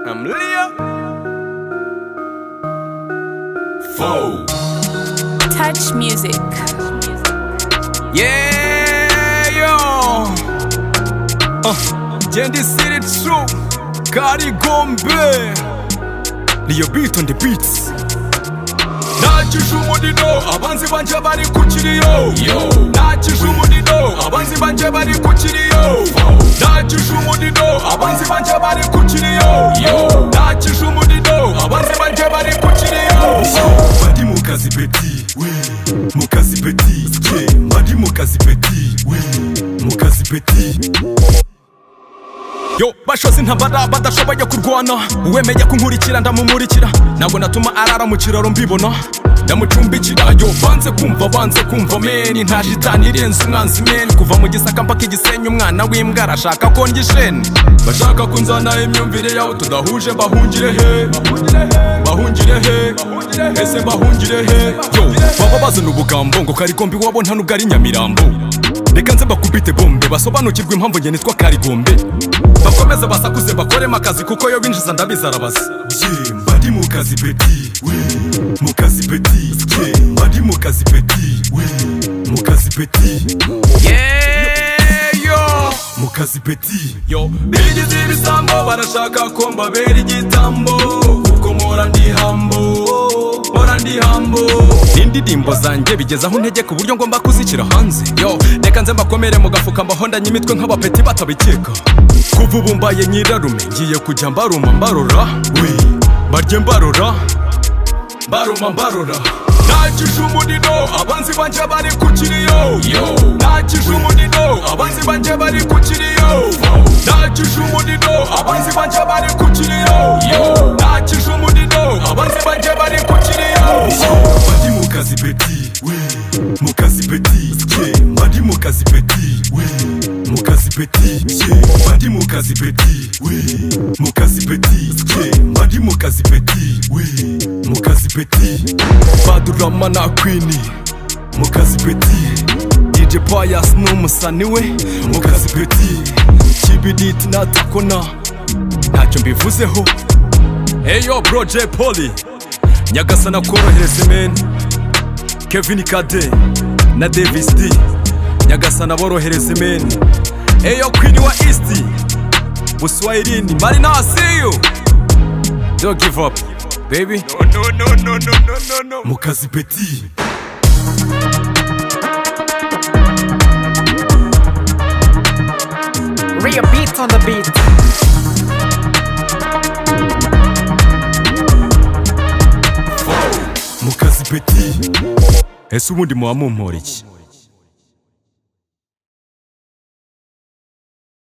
I'm Leah. Foe. Touch music. Yeah, yo. Uh, Jendi City True. Kari Gombe. Leah Beat on the beats. nakije umuriro abanzi banje bari ku kiriyo nakije umuriro abanzi banje bari ku kiriyo nakije umuriro abanzi banje bari ku kiriyo nakije umuriro abanzi banje bari ku kiriyo bari mu kazi beti we mu kazi beti ye bari mu kazi beti we mu kazi beti yo bashoze intambara badashoboye kurwana uwemeye kunkurikira ndamumurikira ntabwo natuma arara mu kiraro mbibona ndamucumbikira yo banze kumva banze kumva meni nta jitani irenze umwanzi meni kuva mu gisaka mpaka igisenyi umwana w'imbwa arashaka ko njyisheni bashaka kunzana imyumvire yawe tudahuje bahungire he bahungire he ese bahungire he yo baba bazana ubugambo ngo karigombe iwabo nta nubwo ari nyamirambo reka nze mbakubite bombe basobanukirwe impamvu njye nitwa karigombe bakomeze basakuze bakoremo akazi kuko yo binjiza ndabizi arabaza ye mbari mu kazi beti we mu kazi beti ye mbari mu kazi beti we mu kazi beti yeyo mu kazi beti yo bigize ibisambo barashaka ko mbabera igitambo kuko mpora ndi hambo mpora ndi hambo indirimbo zanjye bigeze aho intege ku buryo ngomba kuzishyira hanze yo reka nze mbakomere mu gafuka mbahondanye imitwe nk'abapeti batabikeka kuva ubu mbaye nyirarume ngiye kujya mbaruma mbarora we mbarye mbarora mbaruma mbarora nakije umuriro abanzi banje bari ku kiriyo nakije umuriro abanzi banje bari ku kiriyo nakije umuriro abanzi banje bari ku kiriyo nakije umuriro abanzi banje bari ku kiriyo bari mu kazi beti we mu kazi beti ye bari mu kazi beti we mu kazi beti ye bari mu kazi beti we mu kazi beti ye bari mu kazi beti we mu kazi beti badurama na kwini mu kazi beti DJ Pius n'umusani we mu kazi beti kibiditi natakona ntacyo mbivuzeho eyo bro J Polly nyagasana korohereze meni Kevin Kade na Davis D nyagasana borohereze meni eyo kwini wa East Buswahilini Marina see you don't give up baby mu kazi beti Real beats on the beat. mu kazi beti ese ubundi muba mumpora iki